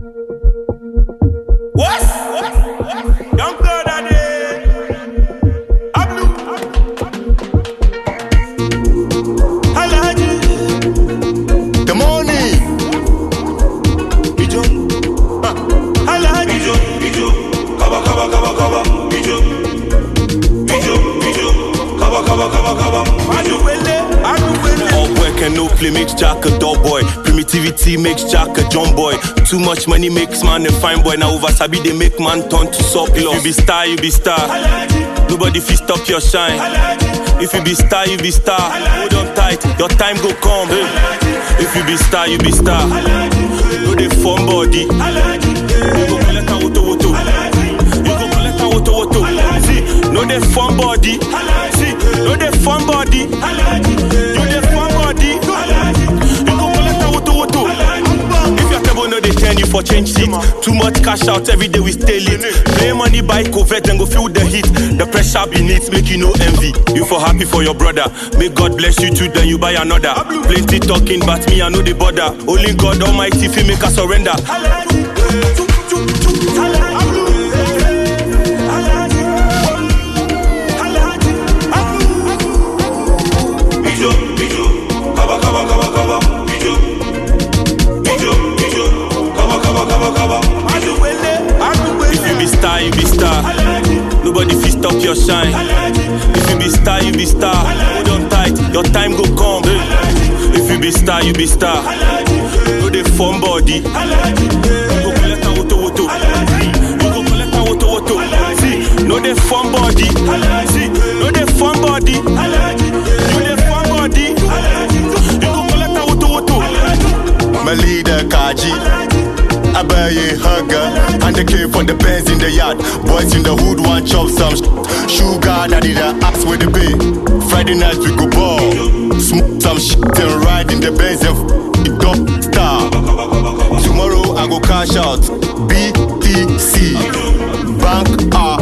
What? Young blood a day. Ablu. Alhaji. The money. Ijo. Ah. Alhaji. Ijo, ijo, kaba kaba kaba kaba, ijo, ijo, ijo, kaba kaba kaba kaba, ijo. Aduwele. Aduwele. All work and no play makes Jack a dull boy. Primitivity makes Jack a John boy. Too much money makes man a fine boy. Now over Sabi they make man turn to surplus. You be star, you be star. Alhaji. Nobody fit stop your shine. Alhaji. If you be star, you be star. Hold on tight, your time go come. Hey. If you be star, you be star. No dey form body. You Alhaji. go collect a woto woto. You go collect a woto woto. See, no dey form body. See, no dey form body. You dey form body. You go collect a woto woto. If your table no dey turn you for change seat. Too much cash out every day we stay late. Play money buy covert and go feel the heat. The pressure beneath make you no envy. You for happy for your brother. May God bless you too, then you buy another. Plenty talking, but me I know the border. Only God Almighty fi make us surrender. Alhaji. Chuk, chuk, chuk. Alhaji. Alhaji. Alhaji. Ijo, ijo, kaba kaba kaba kaba, ijo, ijo, ijo, kaba kaba kaba kaba, ijo. Aduwele. If you Aduwele. be star, you be star. Alhaji. Nobody fi stop your shine. Alhaji. If you be star, you be star. Hold on tight, your time go come. If you be star, you be star. No dey form body. You go collect a woto woto. You go collect a woto woto. See, no dey form body. See, no dey form body. You dey form body. You go collect a woto woto. My leader Kaji. I buy a hunger and the came for the bands in the yard. Boys in the hood want chop some sh- sugar. Daddy the ass with the pay. Friday night we go ball, smoke some shit and ride in the Benz and f- it dumb star. Tomorrow I go cash out. BTC Bank R